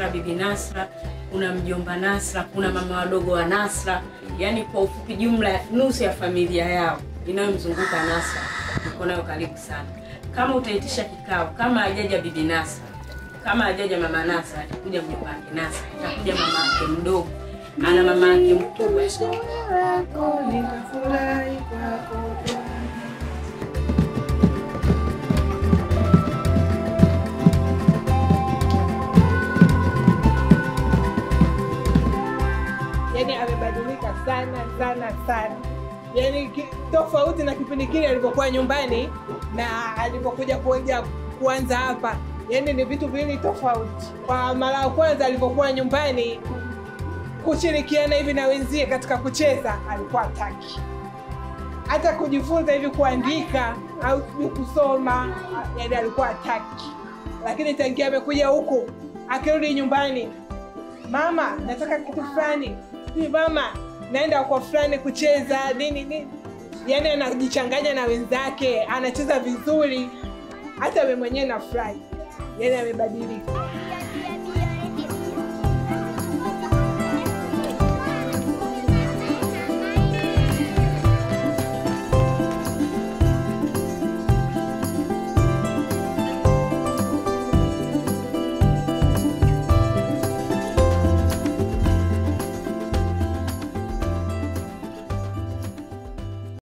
Nasra, bibi Nasra, kuna mjomba Nasra, kuna mama wadogo wa Nasra. Yaani kwa ufupi, jumla nusu ya familia yao inayomzunguka Nasra niko nayo karibu sana. Kama utaitisha kikao, kama hajaja bibi Nasra, kama hajaja mama Nasra, atakuja mjomba wake Nasra, atakuja mama yake mdogo, ana mama yake mkubwa. wako nitafurahi kwako yani amebadilika sana sana sana yani ki- tofauti na kipindi kile alivyokuwa nyumbani na alivyokuja kuja kuanza hapa yani ni vitu viwili tofauti kwa mara ya kwanza alivyokuwa nyumbani kushirikiana hivi na wenzie katika kucheza alikuwa hataki hata kujifunza hivi kuandika au sijui kusoma yani alikuwa hataki lakini tangia amekuja huku akirudi nyumbani mama nataka kitu fulani Hivi mama naenda kwa fulani kucheza nini nini yani anajichanganya na wenzake anacheza vizuri hata we mwenyewe nafurahi yani amebadilika